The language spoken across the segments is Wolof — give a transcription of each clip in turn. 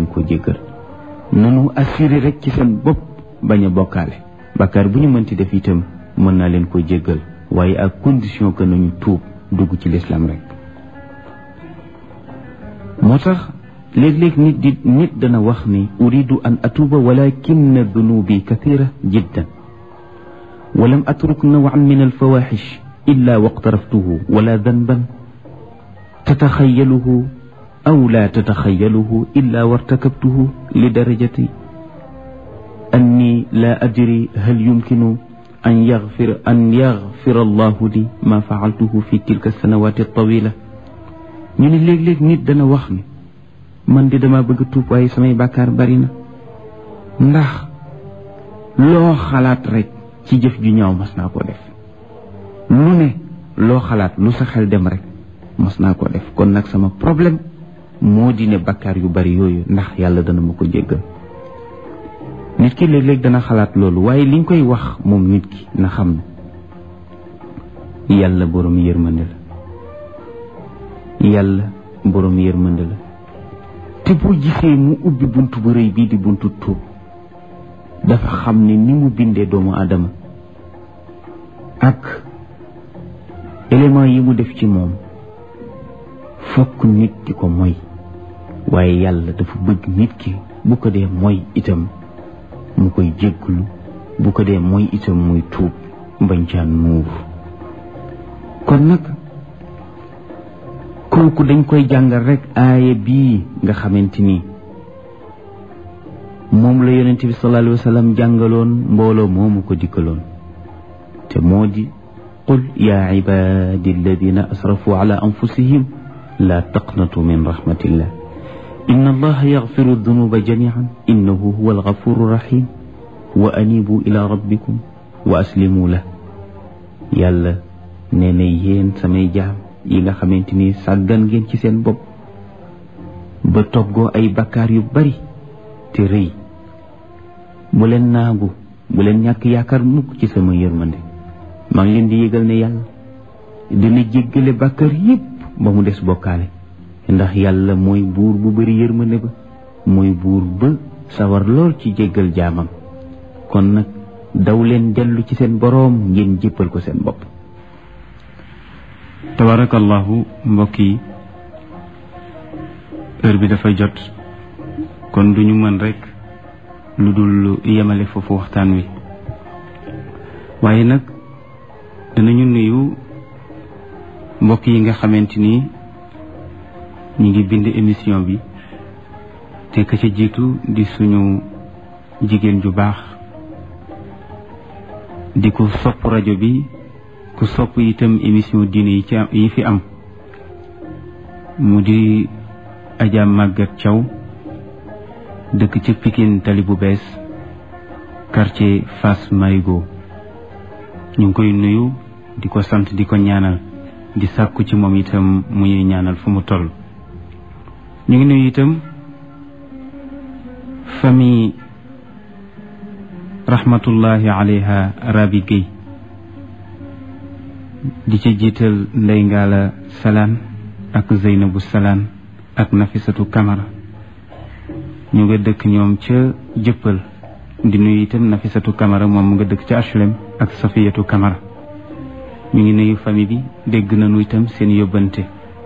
leen ko jéggal nanu assuré rek ci seen bopp bañ a bokkaale bàkkaar bu ñu mënti def itam mën naa leen ko jéggal waaye ak condition que nañu tuub dugg ci lislaam rek moo tax léeg-léeg nit di nit dana wax ni uridu an atuuba walakin dunubi kathira jiddan walam atruk nawan min alfawaxish illa waqtaraftuhu wala danban tataxayaluhu aw la tataxayaluhu illa wartakabtuhu li darajati anni la adri hal yumkinu an yaxfir an yaxfir allahu li ma faaltuhu fi tilka sanawati tawila ñu ne léeg-léeg nit dana wax ni man di dama bëgg tuub waaye samay bàkkaar bari na ndax loo xalaat rek ci jëf ju ñaaw mas naa koo def lu ne loo xalaat lu sa xel dem rek mas naa koo def kon nag sama problème moo di ne bàkkaar yu bari yooyu ndax yàlla dana ma ko jéggal nit ki léeg-léeg dana xalaat loolu waaye liñ koy wax moom nit ki na xam ne yàlla boroom yërmande la yàlla boroom yërmande la te boo gisee mu ubbi bunt bu rëy bii di buntu tuub dafa xam ne ni mu bindee doomu aadama ak élément yi mu def ci moom fokk nit di ko moy waaye yàlla dafa bëgg nit ki bu ko dee moy itam mu koy jégglu bu ko dee mooy itam muy tuub bañ caan nuur kon nag kooku dañ koy jàngal rek aaya bii nga xamante ni moom la yonente bi sallallahu alayhi wa sallam jàngaloon mbooloo moomu ko dikkaloon te moo di qul yaa ibadi alladina asrafu ala anfusihim la taqnatu min rahmatillah inna allaha yaxfiru dunuba jamian innahu huwa algafuru rahim wa anibu ila rabbikum wa aslimu la yàlla nee na yéen samay jaam yi nga xamante ni sàggan ngeen ci seen bopp ba toggoo ay bakkaar yu bari te rëy bu leen naagu bu leen ñàkk yaakaar mukk ci sama yërmande maa ngi leen di yëgal ne yàlla dina jéggale bakkaar yépp ba mu des bokkaale ndax yàlla mooy buur bu bari yërmande ba mooy buur ba sawar lool ci jéggal jaamam kon nag daw leen dellu ci seen boroom ngeen jéppal ko seen bopp tabarakallahu mbokk yi heure bi dafa jot kon duñu mën rekk lu dul yemale foofu waxtaan wi waaye nag danañu nuyu mbokk yi nga xamante ni ñi ngi bind émission bi te ka ca jiitu di suñu jigéen ju baax di ko sopp rajo bi ku sopp itam émission diine yi ci yi fi am mu di Adja Maguette Thiaw dëkk ci Pikine tali bu bees quartier Fass Marigo ñu ngi koy nuyu di ko sant di ko ñaanal di sàkku ci moom itam mu ñuy ñaanal fu mu toll ñu ngi nuyu itam famille rahmatullahi alayha Rabi Guèye di ci jiital Ndey Ngala Salaan ak Zeynabu Salaan ak Nafisatu Kamara ñu nga dëkk ñoom ca jëppal di nuyu itam Nafisatu Kamara moom mu nga dëkk ca HLM ak Safiyatu Kamara ñu ngi nuyu famille bi dégg nañu itam seen yóbbante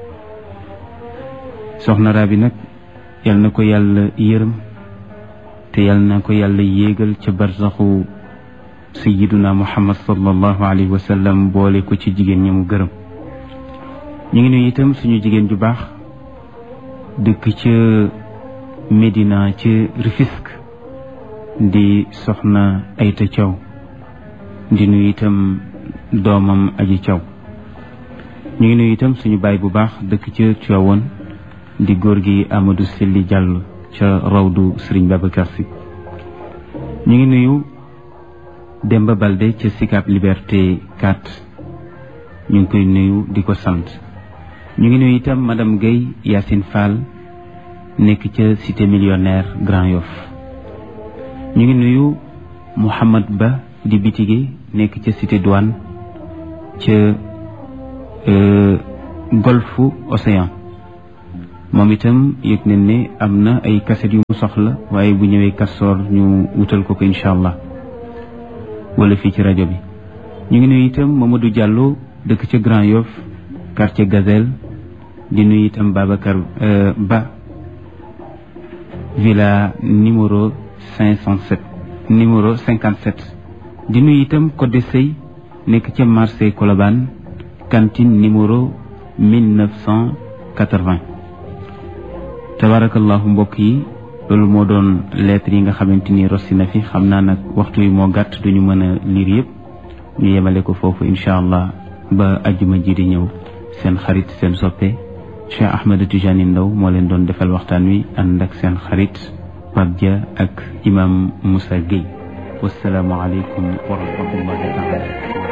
soxna Rabi nag yal na ko yàlla yërëm te yal na ko yàlla yéegal ca barsaxu sayiduna muhammad sallallahu alayhi wa sallam boole ko ci jigéen ñi mu gërëm ñu ngi nuyu itam suñu jigéen ju baax dëkk ca Médina ca Rufisque di soxna Ayta Thiaw di nuyu itam doomam aji Thiaw ñu ngi nuyu itam suñu baay bu baax dëkk ca Tivaouane di góor gi Amadou Selli Diallo ca rawdu Serigne Babacar Sy ñu ngi nuyu Demba Balde ca Sicap Liberté 4 ñu ngi koy nuyu di ko sant ñu ngi nuyu itam madame Guèye Yacine Fall nekk ca cité millionnaire Grand Yoff ñu ngi nuyu Mouhamad Ba di bitige nekk ca cité douane ca golfe Océan moom itam yëg nañ ne am na ay kaset yu mu soxla waaye bu ñëwee kastoor ñu wutal ko ko incha allah wala fii ci rajo bi ñu ngi nuyu itam Mamadou Diallo dëkk ca Grand Yoff quartier Gazelle di nuyu itam Babacar Ba villa numéro cinq cent sept numéro cinquante sept di nuyu itam Codé Sey nekk ca marché Colobane cantine numéro mille neuf cent quatre-vingt tabarakallahu mbokk yi loolu moo doon lettre yi nga xamante ni rossi na fi xam naa nag waxtu yi moo gàtt duñu mën a liir yëpp ñu yemale ko foofu incha allah ba ajjuma ji di ñëw seen xarit seen soppe Cheikh Ahmed Tijani Ndaw moo leen doon defal waxtaan wi ànd ak seen xarit Pape Dia ak imam Moussa Gueye wasalaamu aleykum wa rahmatullahi taala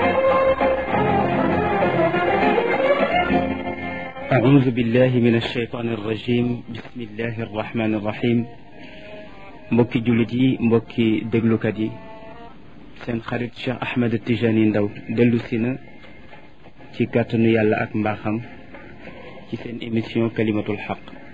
أعوذ بالله من الشيطان الرجيم بسم الله الرحمن الرحيم mbokki jullit yi mbokki déglukat yi seen xarit Cheikh Ahmed Tijani Ndaw dellu si na ci kàttanu yàlla ak mbaaxam ci seen émission kalimatul xaq